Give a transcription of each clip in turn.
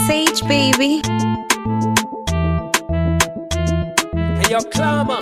Sage baby. Hey, yo, Clama,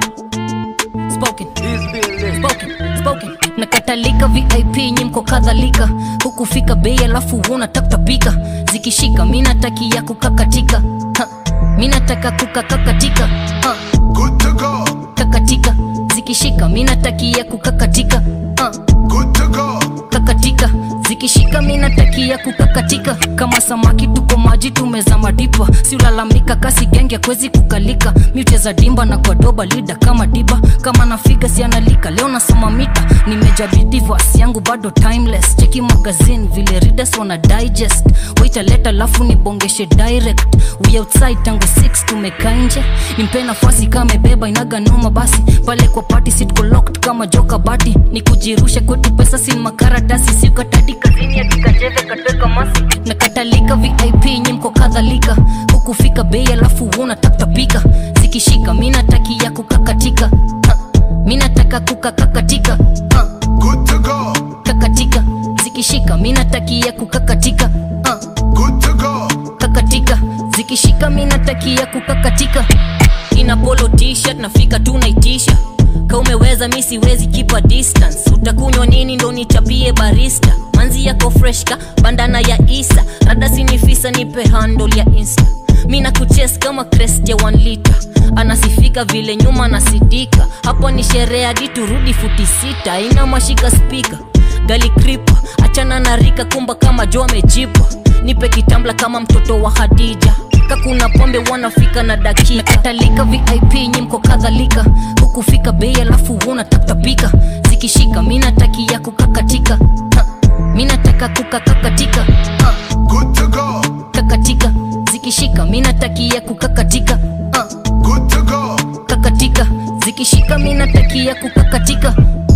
spoken this building. spoken spoken nakatalika vip nyimko kadhalika hukufika bei alafu unataptapika zikishika mi natakia kukakatika Ha, mi nataka kukakakatika Ha, Good to go, kakatika zikishika mi natakia kukakatika Ha, good to go. kakatika zikishika mi natakia kukakatika kama samaki tuko maji tumezama dipa si ulalamika kasi genge kwezi kukalika miucheza dimba na kwa doba lida kama diba kama nafiga sianalika leo nasoma mita nimejabidi vas yangu bado timeless cheki magazine vile readers wana digest waitaleta lafu nibongeshe direct we outside tangu 6 tumekaa nje nimpe nafasi kama beba inaga noma basi pale kwa party sitko locked kama joka bati ni kujirusha kwetu pesa sin makaratasi siukatadi kazini akikacheve kateka masi nakatalika vip nyimko kadhalika hukufika bei alafu unataptapika zikishika mi natakia kukakatika Ha, mi nataka kukakakatika Ha, Good to go, kakatika zikishika mi natakia kukakatika Ha, good to go. kakatika zikishika mi natakia kukakatika ina polo t-shirt nafika tu naitisha ka umeweza mi siwezi kipa distance utakunywa nini ndo nichapie barista manzi yako freshka bandana ya isa rada sinifisa nipe handle ya insta mi nakuches kama crest ya 1 lita anasifika vile nyuma nasidika hapo ni sherehe hadi turudi futi sita ina mashika spika gali kripa achana na rika kumba kama jo amejipa nipe kitambla kama mtoto wa hadija kakuna pombe wanafika na dakika katalika vip nyimko kadhalika hukufika bei alafu unataptapika zikishika mi natakia kukakatika Ha, mi nataka kukakakatika Ha, Good to go, kakatika zikishika mi natakia kukakatika Ha, good to go. kakatika zikishika mi natakia kukakatika